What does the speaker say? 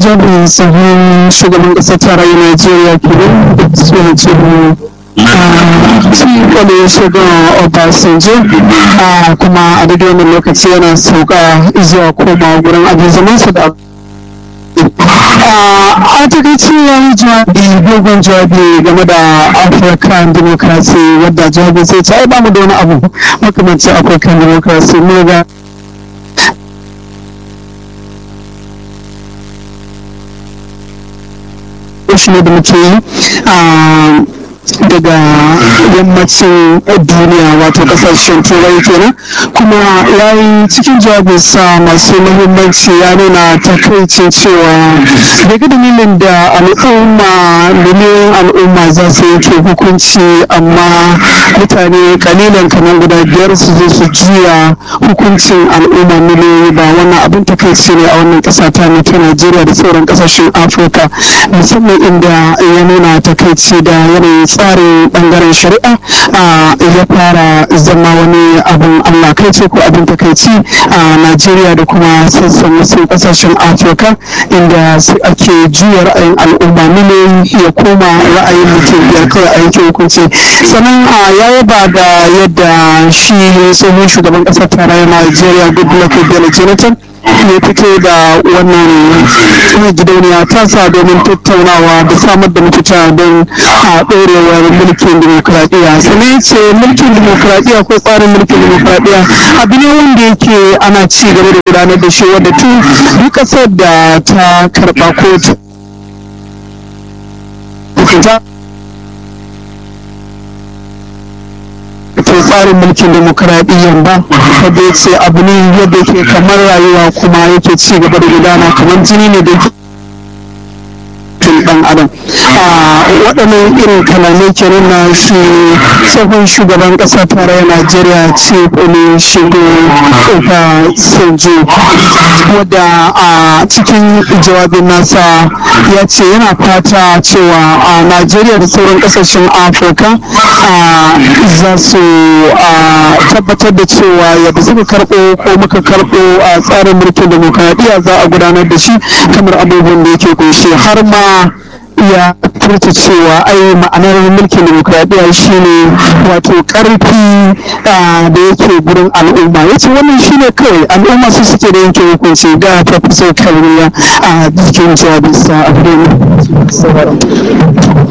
jami'in tsohon shugaban ƙasar tarayyar najeriya kenan da tsohon tsohon wani shugaban obasanjo kuma a daidai wannan lokaci yana sauka zuwa koma gurin abin zamansa da a takaice ya yi jawabi dogon jawabi game da african democracy wadda jawabi sai ce ai ba mu da wani abu makamancin african democracy ne ga shi ne da muke yi daga yammacin duniya wato kasashen turai kenan kuma ya yi cikin jawabinsa masu muhimmanci ya nuna takaicin cewa daga dalilin da al'umma miliyoyin al'umma za su yanke hukunci amma mutane kalilan kamar guda biyar su zo su juya hukuncin al'umma miliyoyi ba wannan abin takaici ne a wannan kasa ta ta najeriya da sauran kasashen afirka musamman inda ya nuna takaici da yanayin tsarin bangaren shari'a ya fara zama wani abin allah kai ce ko abin takaici a najeriya da kuma sassan wasu kasashen afirka inda su ake juya ra'ayin al'umma miliyoyi ya koma ra'ayin mutum biyar kawai a yanke hukunci sannan ya yaba da yadda shi tsohon shugaban kasar tarayyar najeriya goodluck bello jonathan ya fito da wannan gidauniya tasa domin tattaunawa da samar da mafita don a ɗorewar mulkin dimokuraɗiyya sannan ya ce mulkin dimokuraɗiyya ko tsarin mulkin dimokuraɗiyya abu ne wanda yake ana ci gaba da gudanar da shi wadda tun duk ƙasar da ta karɓa kotu to tsarin mulkin demokuraɗiyyar ba wadda ya ce abu ne yadda ke kamar rayuwa kuma yake ci gaba da gudana kamar jini ne da dan adam waɗannan irin kalamai kenan na shi tsohon shugaban ƙasa tarayyar najeriya ce ne shigo ofa sojo wadda a cikin jawabin nasa ya ce yana fata cewa a najeriya da sauran ƙasashen afirka za su tabbatar da cewa yadda suka karɓo ko muka karɓo a tsarin mulkin demokradiyya za a gudanar da shi kamar abubuwan da yake kunshi har ma ya furta cewa ai ma'anar mulkin demokradiyya shine wato karfi da yake gurin al'umma ya ce wannan shine kawai al'umma su suke da yanke hukunci da professor kalmiya a cikin jawabinsa a